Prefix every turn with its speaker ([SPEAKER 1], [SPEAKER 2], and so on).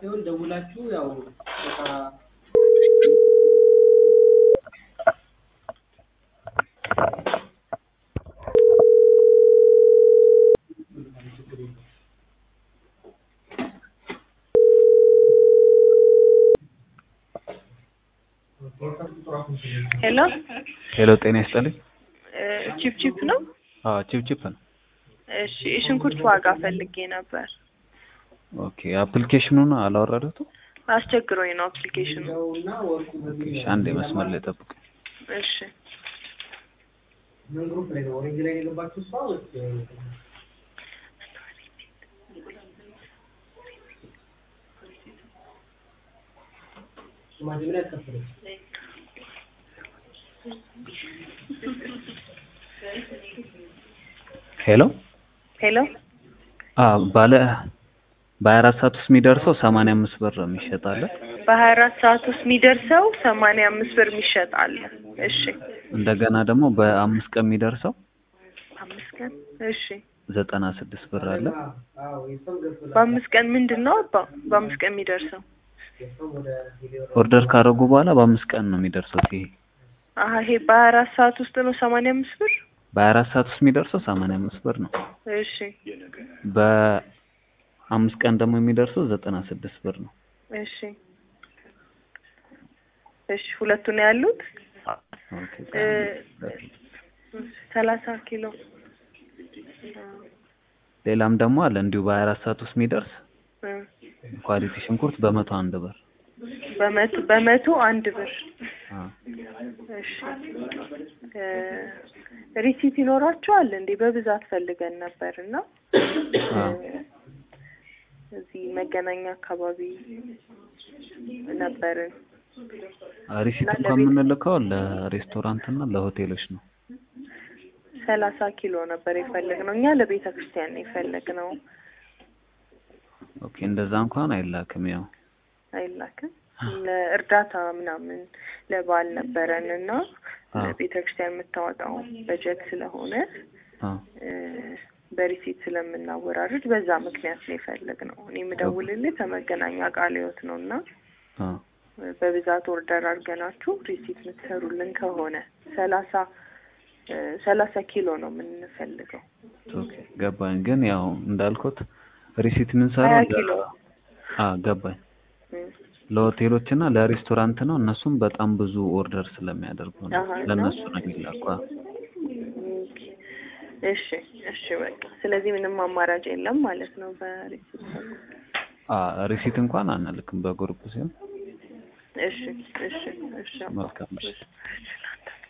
[SPEAKER 1] ሳይሆን ደውላችሁ ያው በቃ
[SPEAKER 2] ሄሎ
[SPEAKER 3] ሄሎ ጤና ይስጥልኝ።
[SPEAKER 2] ቺፕ ቺፕ ነው?
[SPEAKER 3] አዎ ቺፕ ቺፕ ነው።
[SPEAKER 2] እሺ የሽንኩርት ዋጋ ፈልጌ ነበር።
[SPEAKER 3] ኦኬ አፕሊኬሽኑን አላወረዱት?
[SPEAKER 2] አስቸግሮኝ ነው አፕሊኬሽኑ።
[SPEAKER 1] እና ወርቁ
[SPEAKER 3] ኦኬ እሺ፣ አንዴ መስመር ላይ ጠብቅ።
[SPEAKER 2] እሺ
[SPEAKER 1] ምን ግሩፕ ላይ ነው? ኦሬንጅ ላይ ነው የገባችሁ እሷ ወይስ ሽማግሌ ምን ያስከፍለች?
[SPEAKER 3] ሄሎ
[SPEAKER 2] ሄሎ
[SPEAKER 3] አ ባለ በሀያ አራት ሰዓት ውስጥ የሚደርሰው ሰማንያ አምስት ብር ነው የሚሸጣለ።
[SPEAKER 2] በሀያ አራት ሰዓት ውስጥ የሚደርሰው ሰማንያ አምስት ብር የሚሸጥ አለ። እሺ
[SPEAKER 3] እንደገና ደግሞ በአምስት ቀን የሚደርሰው
[SPEAKER 2] አምስት ቀን እሺ
[SPEAKER 3] ዘጠና ስድስት ብር አለ።
[SPEAKER 1] አዎ የሰው ገብቶላል።
[SPEAKER 2] በአምስት ቀን ምንድን ነው አባ በአምስት ቀን የሚደርሰው
[SPEAKER 1] የሰው ወደ ሚሊዮን
[SPEAKER 3] ኦርደር ካደረጉ በኋላ በአምስት ቀን ነው የሚደርሰው። ይሄ
[SPEAKER 2] አሀ ይሄ በሀያ አራት ሰዓት ውስጥ ነው ሰማንያ አምስት ብር
[SPEAKER 3] በሀያ አራት ሰዓት ውስጥ የሚደርሰው ሰማንያ አምስት ብር ነው።
[SPEAKER 2] እሺ
[SPEAKER 3] በአምስት ቀን ደግሞ የሚደርሰው ዘጠና ስድስት ብር ነው።
[SPEAKER 2] እሺ እሺ ሁለቱ ነው ያሉት
[SPEAKER 3] ኦኬ
[SPEAKER 2] እ ሰላሳ ኪሎ
[SPEAKER 3] ሌላም ደግሞ አለ እንዲሁ በሀያ አራት ሰዓት ውስጥ የሚደርስ
[SPEAKER 2] እ
[SPEAKER 3] ኳሊቲ ሽንኩርት በመቶ አንድ ብር
[SPEAKER 2] በመቶ በመቶ አንድ ብር
[SPEAKER 3] አ
[SPEAKER 2] እሺ እ ሪሲት ይኖራቸዋል እንዴ? በብዛት ፈልገን ነበር እና
[SPEAKER 3] አ
[SPEAKER 2] እዚህ መገናኛ አካባቢ ነበርን።
[SPEAKER 3] ሪሲት እንኳን የምንልከው ለሬስቶራንት እና ለሆቴሎች ነው።
[SPEAKER 2] ሰላሳ ኪሎ ነበር የፈለግነው እኛ ለቤተ ክርስቲያን ነው የፈለግነው።
[SPEAKER 3] ኦኬ እንደዛ እንኳን አይላክም። ያው
[SPEAKER 2] አይላክም ለእርዳታ ምናምን ለበዓል ነበረን እና
[SPEAKER 3] አ
[SPEAKER 2] ለቤተ ክርስቲያን የምታወጣው በጀት ስለሆነ
[SPEAKER 3] አ
[SPEAKER 2] እ በሪሲት ስለምናወራርድ በዛ ምክንያት ነው የፈለግነው። እኔ የምደውልልህ ከመገናኛ ቃለ ሕይወት ነው እና
[SPEAKER 3] አ
[SPEAKER 2] በብዛት ኦርደር አድርገናችሁ ሪሲት የምትሰሩልን ከሆነ ሰላሳ እ ሰላሳ ኪሎ ነው የምንፈልገው።
[SPEAKER 3] ኦኬ ገባኝ። ግን ያው እንዳልኩት ሪሲት
[SPEAKER 2] ሀያ
[SPEAKER 3] የምንሰራው
[SPEAKER 2] ኪሎ
[SPEAKER 3] አ ገባኝ
[SPEAKER 2] እ
[SPEAKER 3] ለሆቴሎች እና ለሬስቶራንት ነው። እነሱም በጣም ብዙ ኦርደር ስለሚያደርጉ ነው
[SPEAKER 2] አሃ፣ እና?
[SPEAKER 3] ለእነሱ ነው የሚላኩ። አ
[SPEAKER 2] ኦኬ። እሺ እሺ በቃ ስለዚህ ምንም አማራጭ የለም ማለት ነው በሪሲት
[SPEAKER 3] አ ሪሲት እንኳን አንልክም በግሩፕ ሲሆን
[SPEAKER 2] እሺ እሺ እሺ
[SPEAKER 3] መልካም እሺ።
[SPEAKER 2] እሺ